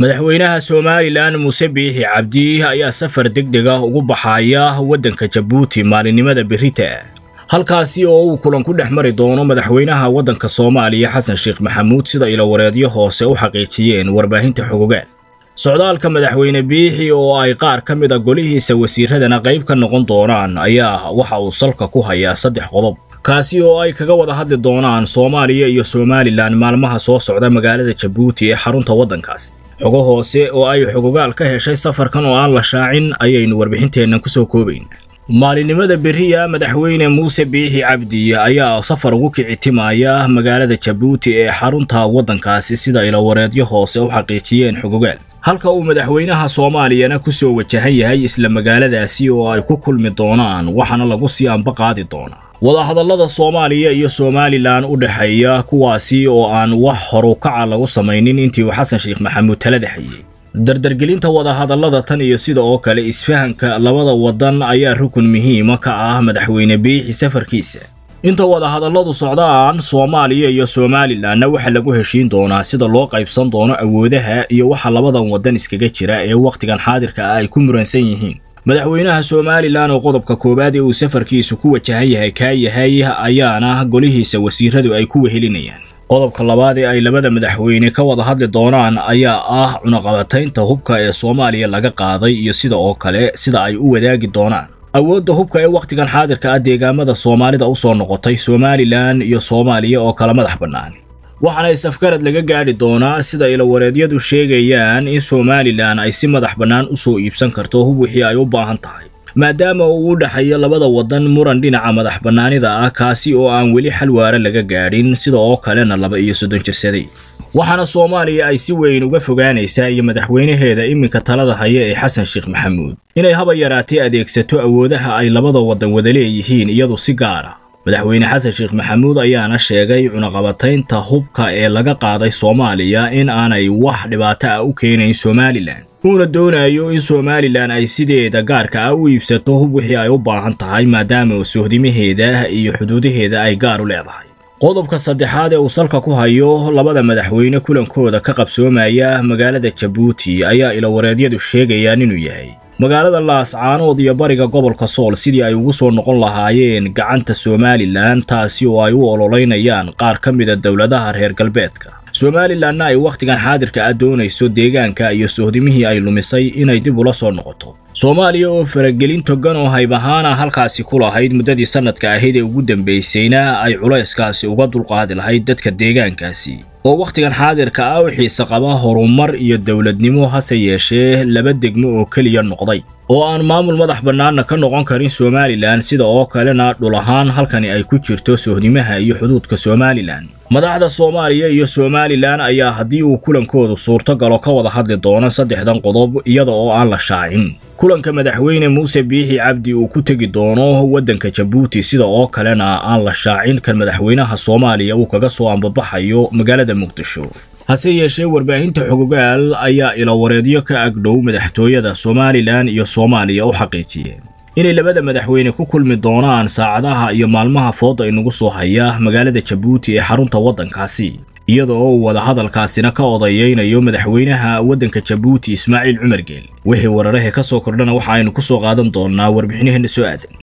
madaxweynaha somalilan muuse biixi cabdi ayaa safar degdeg ah ugu baxaya waddanka jabuuti maalinimada berita halkaasi oo uu kulan ku dhex mari doono madaxweynaha waddanka soomaaliya xasan sheekh maxamuud sida ilawareedyo hoose u xaqiijiyeen warbaahinta xogogaal socdaalka madaxweyne biixi oo ay qaar ka mid a golihiisa wasiiradana qayb ka noqon doonaan ayaa waxa uu salka ku hayaa saddex qodob kaasi oo ay kaga wada hadli doonaan soomaaliya iyo somalilan maalmaha soo socda magaalada jabuuti ee xarunta waddankaasi xogo hoose oo ay xogogaal ka heshay safarkan oo aan la shaacin ayaynu warbixinteennan ku soo koobayn maalinimada beriya madaxweyne muuse biixi cabdi ayaa safar ugu kici timaya magaalada jabuuti ee xarunta waddankaasi sida ilawareedyo hoose u xaqiijiyeen xogogaal halka uu madaxweynaha soomaaliyana ku soo wajahan yahay isla magaaladaasi oo ay ku kulmi doonaan waxaana lagu sii anba qaadi doonaa wadahadallada soomaaliya iyo somalilan u dhexeeya kuwaasi oo aan wax horukaca lagu samaynin intii uu xasan sheekh maxamuud talada hayey dardargelinta wadahadallada tan iyo sida oo kale isfahanka labada waddan ayaa rukun muhiima ka ah madaxweyne biixi safarkiisa inta wadahadalladu socdaan soomaaliya iyo somalilanna waxaa lagu heshiin doonaa sida loo qaybsan doono awoodaha iyo waxa labadan waddan iskaga jira ee wakhtigan xaadirka ah ay ku muransan yihiin madaxweynaha somalilan oo qodobka koowaad ee uu safarkiisu ku wajahan yahay kaa yahay ayaana golihiisa wasiiradu ay ku wehelinayaan qodobka labaad ee ay labada madaxweyne ka wada hadli doonaan ayaa ah cunaqabataynta hubka ee soomaaliya laga qaaday iyo sida oo kale sida ay u wadaagi doonaan awoodda hubka ee wakhtigan xaadirka ah deegaamada soomaalida u soo noqotay somalilan iyo soomaaliya oo kala madax bannaan waxaana isafgarad laga gaadhi doonaa sida ilawareedyadu sheegayaan in somalilan ay si madax bannaan u soo iibsan karto hub wixii ay u baahan tahay maadaama uu u dhexeeyo labada waddan muran dhinaca madax bannaanida ah kaasi oo aan weli xal waara laga gaadhin sida oo kalena laba iyo soddon jirsaday waxaana soomaaliya ay si weyn uga fogaanaysaa iyo madaxweynaheeda iminka talada haya ee xasan sheekh maxamuud inay haba yaraatee adeegsato awoodaha ay labada waddan wada leeyihiin iyadu si gaar ah madaxweyne xasan sheekh maxamuud ayaana sheegay cunaqabataynta hubka ee laga qaaday soomaaliya in aanay wax dhibaato ah u keenayn somalilan uuna doonayo in somalilan ay sideeda gaarka ah u iibsato hub wixii ay u baahan tahay maadaama sohdimaheeda iyo xuduudaheeda ay gaar u leedahay qodobka saddexaad ee uu salka ku hayo labada madaxweyne kulankooda ka qabsoomaya magaalada jabuuti ayaa ilawareedyadu sheegayaan inuu yahay magaalada laascaanood iyo bariga gobolka sool sidii ay ugu soo noqon lahaayeen gacanta somalilan taasi oo ay u ololeynayaan qaar ka mida dowladaha reer galbeedka somalilanna ay wakhtigan xaadirka ah doonayso deegaanka iyo sohdimihii ay lumisay inay dib ula soo noqoto soomaaliya oo faragelin togan oo hayb ahaana halkaasi ku lahayd muddadii sannadka ahayd ee ugu dambaysayna ay culayskaasi uga dulqaadi lahayd dadka deegaankaasi oo wakhtigan xaadirka ah u xiise qaba horumar iyo dowladnimo hase yeeshee laba degmo oo keliya noqday oo aan maamul madax bannaanna ka noqon karin somalilan sida oo kalena dhul ahaan halkani ay ku jirto sohdimaha iyo xuduudka somalilan madaxda soomaaliya iyo somalilan ayaa haddii uu kulankoodu suurto galo ka wada hadli doono saddexdan qodob iyada oo aan la shaacin kulanka madaxweyne muuse biixi cabdi uu ku tegi doono waddanka jabuuti sida oo kalena aan la shaacin kan madaxweynaha soomaaliya uu kaga soo ambabaxayo magaalada muqdisho hase yeeshee warbaahinta xogogaal ayaa ilawareedyo ka agdhow madaxtooyada somalilan iyo soomaaliya u xaqiijiyeen inay labada madaxweyne ku kulmi doonaan saacadaha iyo maalmaha fooda inagu soo haya magaalada jabuuti ee xarunta waddankaasi iyada oo uu wadahadalkaasina ka odayeynayo madaxweynaha waddanka jabuuti ismaaciil cumar geel wixii wararahe ka soo kordhana waxa aynu ku soo qaadan doonnaa warbixinaheenna soo aadan